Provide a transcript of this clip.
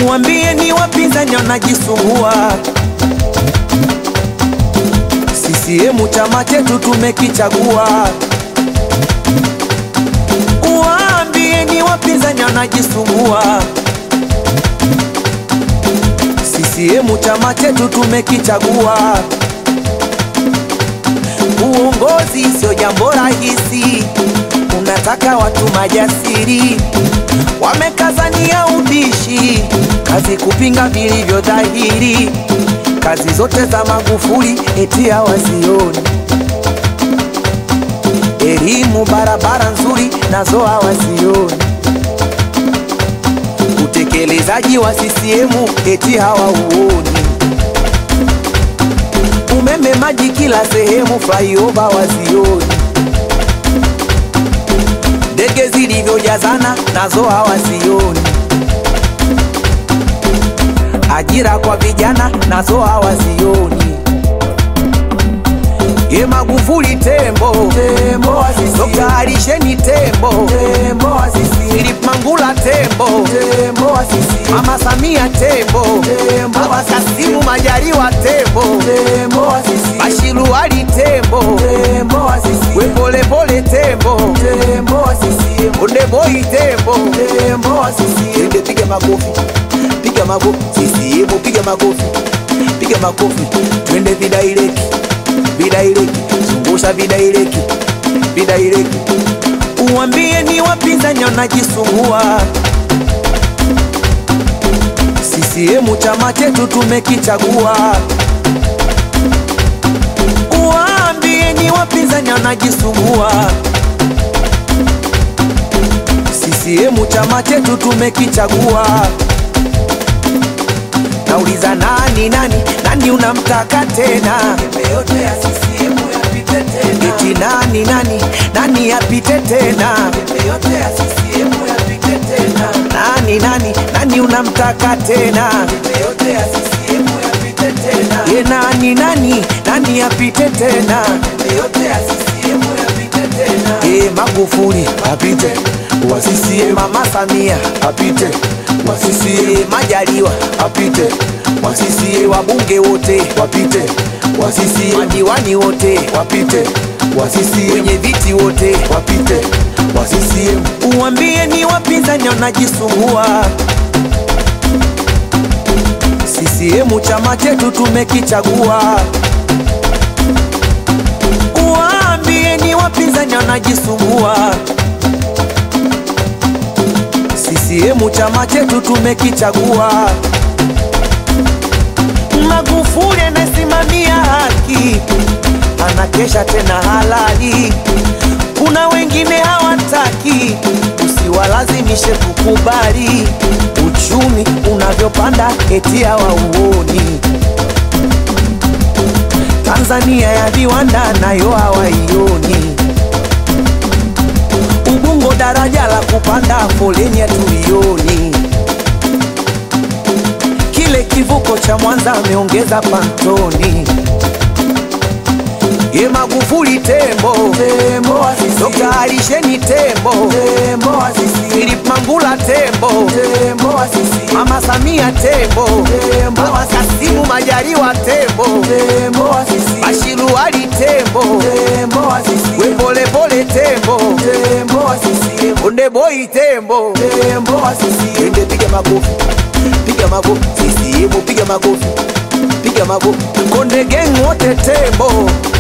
Uambie ni wapinzani wanajisumbua. CCM chama chetu tumekichagua. Uambie ni wapinzani wanajisumbua. CCM chama chetu tumekichagua. Uongozi sio jambo rahisi, unataka watu majasiri, wamekazania ubishi, kazi kupinga vilivyo dhahiri, kazi zote za Magufuli eti hawazioni, elimu, barabara nzuri nazo hawazioni, utekelezaji wa CCM eti hawauoni umeme, maji kila sehemu, flyover wazioni, ndege zilivyojazana nazo hawazioni, ajira kwa vijana nazo hawazioni. Ye Magufuli tembo, tembo wa CCM. Dr. Alisheni tembo, tembo wa CCM. Philip Mangula tembo, tembo wa CCM. Mama Samia tembo, tembo Baba Kasimu Majaliwa tembo, tembo wa CCM. Bashiru Ali tembo, tembo wa CCM. We pole pole tembo, tembo wa CCM. Onde boy tembo, tembo wa CCM. Ende piga makofi, piga makofi, CCM piga makofi, piga makofi, twende vidaireki vidaireki, zungusha vidaireki, vidaireki. Uambie ni wapinzani wanajisumbua. CCM chama chetu tumekichagua. Uambie ni wapinzani wanajisumbua. CCM chama chetu tumekichagua. Nauliza nani nani nani unamtaka tena? yote ya CCM yapite tena. Eti nani nani nani yapite tena? yote ya CCM yapite tena. Nani nani nani unamtaka tena? yote ya CCM yapite tena. Ye nani nani nani yapite tena? yote ya CCM yapite tena. Ye Magufuli apite wa CCM, Mama Samia apite wa CCM, Majaliwa apite wa CCM, wabunge wote wapite wa CCM, madiwani wote wapite wa CCM, wenye viti wote wapite wa CCM. Uambie ni wapinzani wanajisumbua. CCM chama chetu tumekichagua. Uambie ni wapinzani wanajisumbua. CCM chama chetu tumekichagua. Magufuli anasimamia haki, anakesha tena halali. Kuna wengine hawataki, usiwalazimishe kukubali. Uchumi unavyopanda eti hawauoni. Tanzania ya viwanda nayo hawaioni. Ubungo daraja la kupanda foleni hatuioni. Kile kivuko cha Mwanza ameongeza pantoni. Ye Magufuli tembo, tembo wa CCM. Dr. Alisheni tembo, tembo wa CCM. Philip Mangula tembo, tembo wa CCM. Mama Samia tembo, tembo Baba Kasimu Majaliwa tembo, tembo wa CCM. Bashiru Ali tembo, tembo wa CCM. We pole pole tembo, tembo wa CCM. Onde boy tembo, tembo wa CCM. Ende piga makofi, piga makofi, CCM piga makofi, piga makofi. Konde gang wote tembo